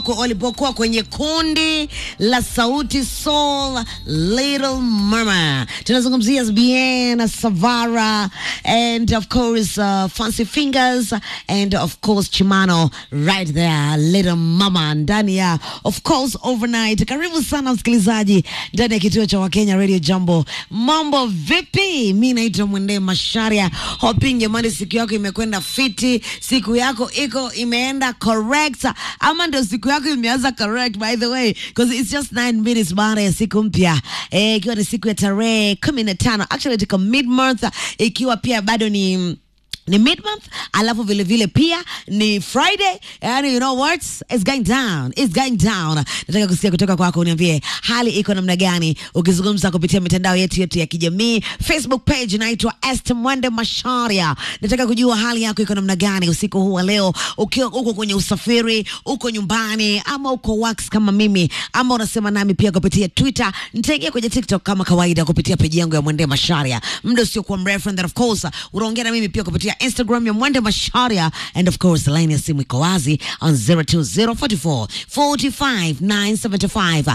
walipokuwa kwenye kundi la Sauti Sol Little Mama. Tunazungumzia Bien Savara and of course uh, Fancy Fingers and of course Chimano right there Little Mama ndani ya of course overnight. Karibu sana msikilizaji ndani ya kituo cha Wakenya Radio Jambo. Mambo vipi? Mi naitwa Mwende Masharia. Hoping jamani, siku yako imekwenda fiti, siku yako iko imeenda correct, ama ndio siku yako imeanza correct by the way because it's just 9 minutes baada ya siku mpya eh, ikiwa ni siku ya tarehe kumi na tano actually tuko mid month, ikiwa pia bado ni ni mid month alafu vile vile pia ni friday yani you know what it's going down it's going down nataka kusikia kutoka kwako uniambie hali iko namna gani ukizungumza kupitia mitandao yetu yetu ya kijamii facebook page inaitwa Esther Mwende Masharia nataka kujua hali yako iko namna gani usiku huu wa leo ukiwa uko kwenye usafiri uko nyumbani ama uko wax kama mimi ama unasema nami pia kupitia twitter nitaingia kwenye tiktok kama kawaida kupitia peji yangu ya Mwende Masharia muda usiokuwa mrefu and then of course unaongea na mimi pia kupitia Instagram ya Mwende Masharia and of course line ya simu iko wazi on 02044 45 975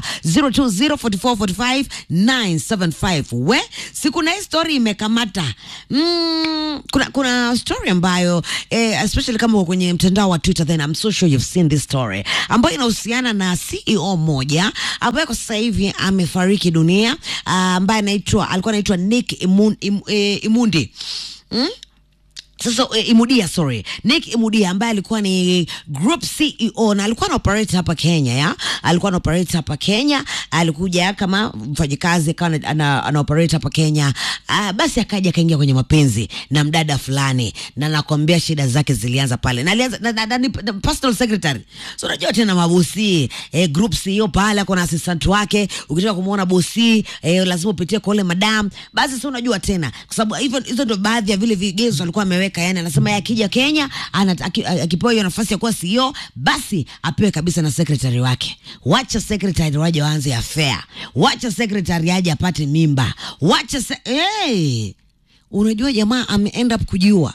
02044 975 we si kuna hii story imekamata mm, kuna, kuna story ambayo eh, especially kama uko kwenye mtandao wa Twitter then I'm so sure you've seen this story ambayo inahusiana na CEO moja ambaye kwa sasa hivi amefariki dunia ah, ambaye anaitwa alikuwa anaitwa Nick Imun, Im, eh, Imundi mm? sasa eh, Imudia sorry Nick Imudia ambaye alikuwa ni group CEO na alikuwa na operate hapa Kenya ya alikuwa na operate hapa Kenya alikuja kama mfanyikazi akawa ana- ana, ana operate hapa Kenya ah, basi akaja akaingia kwenye mapenzi na mdada fulani na nakwambia shida zake zilianza pale na alianza na, na, na, ni- na, personal secretary so unajua tena mabosi eh, group CEO pale ako na assistant wake ukitaka kumuona bosi eh, lazima upitie kwa ule madam basi si unajua tena kwa sababu hivyo hizo ndio baadhi ya vile vigezo alikuwa ameweka yani anasema yeye akija Kenya ana- aki- akipewa hiyo nafasi ya kuwa CEO basi apewe kabisa na secretary wake wacha secretary waje waanze affair wacha secretary aje apate mimba wacha se- hey! unajua jamaa ame end up kujiua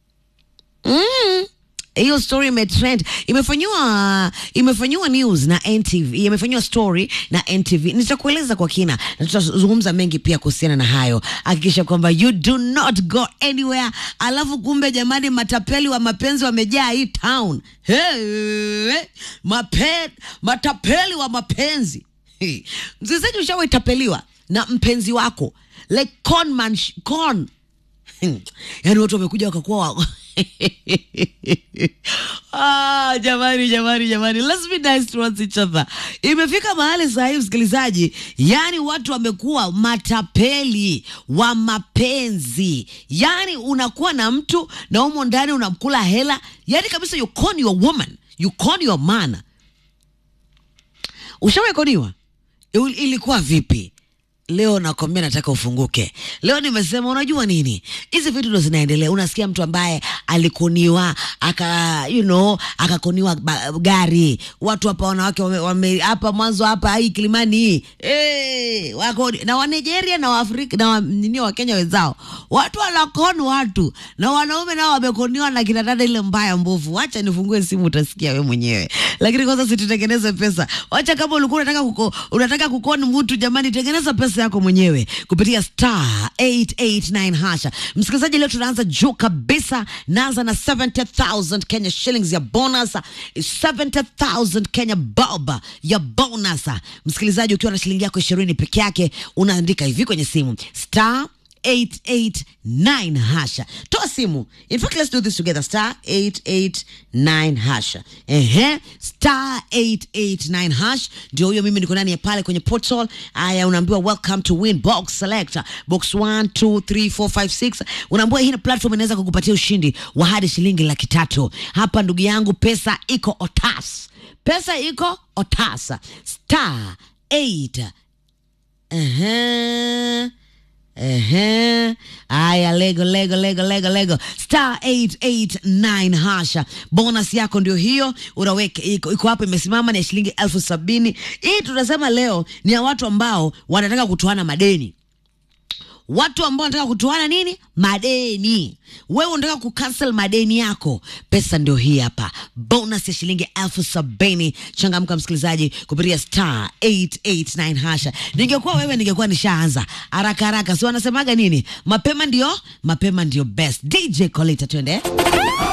Mm. hiyo story imetrend imefanyiwa imefanyiwa news na NTV imefanyiwa story na NTV nitakueleza kwa kina na tutazungumza mengi pia kuhusiana na hayo hakikisha kwamba you do not go anywhere alafu kumbe jamani matapeli wa mapenzi wamejaa hii town hey, mape, matapeli wa mapenzi Hey. msikilizaji ushawaitapeliwa na mpenzi wako like con man sh- con yaani watu wamekuja wakakuwa wa... ah, jamani jamani jamani let's be nice towards each other imefika mahali saa hii msikilizaji yaani watu wamekuwa matapeli wa mapenzi yaani unakuwa na mtu na humo ndani unamkula hela yaani kabisa you con your woman you con your man ushawekoniwa Il- ilikuwa vipi leo nakwambia nataka ufunguke leo nimesema unajua nini hizi vitu ndo zinaendelea unasikia mtu ambaye alikoniwa aka you know akakoniwa ba- gari watu hapa wanawake wame- wame- hapa mwanzo hapa hii kilimani hii hey, wako na wanigeria na waafrika na wa, nini wakenya wenzao watu wanakoni watu na wanaume nao wamekoniwa na kina dada ile mbaya mbovu wacha nifungue simu utasikia we mwenyewe lakini kwanza situtengeneze pesa wacha kama ulikuwa unataka kuko, unataka kukoni mtu jamani tengeneza pesa yako mwenyewe kupitia star 889 hasha msikilizaji leo tunaanza juu kabisa naanza na 70000 kenya shillings ya bonus 70000 kenya bob ya bonus msikilizaji ukiwa na shilingi yako ishirini peke yake unaandika hivi kwenye simu star 889 hasha toa simu in fact let's do this together star 889 hasha ehe star 889 hash ndio huyo mimi niko ndani ya pale kwenye portal aya unaambiwa welcome to win box selector box 1 2 3 4 5 6 unaambiwa hii platform inaweza kukupatia ushindi wa hadi shilingi laki tatu hapa ndugu yangu pesa iko otas pesa iko otasa star 8 Ehe. Ehe. Aya, lego lego lego lego lego star 889 hasha. Bonus yako ndio hiyo, unaweka iko, iko hapo imesimama ni ya shilingi elfu sabini. Hii tunasema leo ni ya watu ambao wanataka kutoana madeni watu ambao wanataka kutoana nini madeni wewe unataka kucancel madeni yako pesa ndio hii hapa bonus ya shilingi elfu sabini changamka msikilizaji kupitia star 889 hasha ningekuwa wewe ningekuwa nishaanza haraka haraka si wanasemaga nini mapema ndio mapema ndio best dj colita twende